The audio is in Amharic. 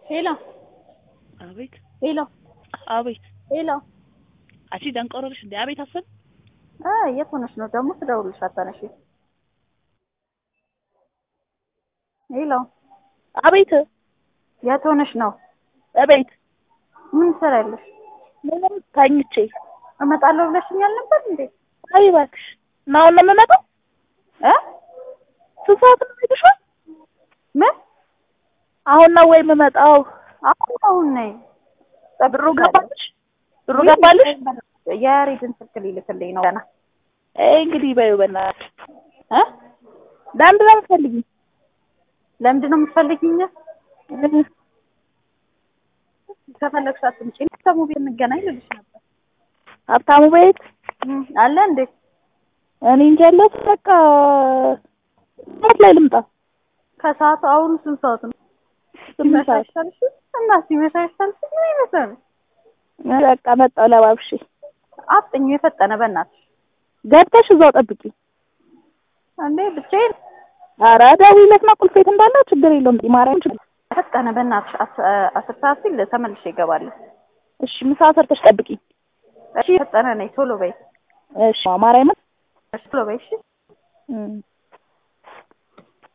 ሄሎ አቤት ሄሎ አቤት ሄሎ አንቺ ደንቆሮ ነሽ እንዴ? አቤት አሰብ እ የት ሆነሽ ነው ደግሞ ስደውልልሽ አታነሺ? ሄሎ አቤት የት ሆነሽ ነው? አቤት ምን ትሰሪያለሽ? ምንም ተኝቼ እመጣለሁ ብለሽኛል ነበር እንዴ? አይ እባክሽ እና አሁን ነው የምመጣው እ ስንት ሰዓት ነው የምሄድሽው? ምን አሁን ነው ወይ የምመጣው? አሁን አሁን ነይ። ብሩ ገባልሽ? ብሩ ገባልሽ? የያሬድን ስልክ ሊልክልኝ ነው ገና አይ እንግዲህ በይው በእናትሽ እ ለምንድን ነው የምትፈልጊኝ? ለምንድን ነው የምትፈልጊኝ? ከፈለግሽ አትምጪ። ሀብታሙ ቤት እንገናኝ ልልሽ ነበር። ሀብታሙ ቤት እም፣ አለ እንዴ? እኔ እንጃ ያለሁት በቃ ሰዓት ላይ ልምጣ። ከሰዓቱ አሁን ስንት ሰዓት ነው? ስምንት ሰዓት ሲመሻሻልሽ እና ሲመሻሻልሽ ምን ይመስላል? በቃ መጣሁ ለባብሼ። አፍጥኙ የፈጠነ በእናትሽ ገብተሽ እዛው ጠብቂ። እንዴ ብቻዬን ኧረ ደውዪለትና ቁልፍ የት እንዳለ ችግር የለውም። ማርያም ችግር ፈጠነ በእናትሽ አስ- አስር ሰዓት ሲል ተመልሼ እገባለሁ። እሺ፣ ምሳ ሰርተሽ ጠብቂኝ። እሺ ፈጠነ ነኝ ቶሎ በይ። እሺ ማርያምን እሺ ቶሎ በይ እሺ። እም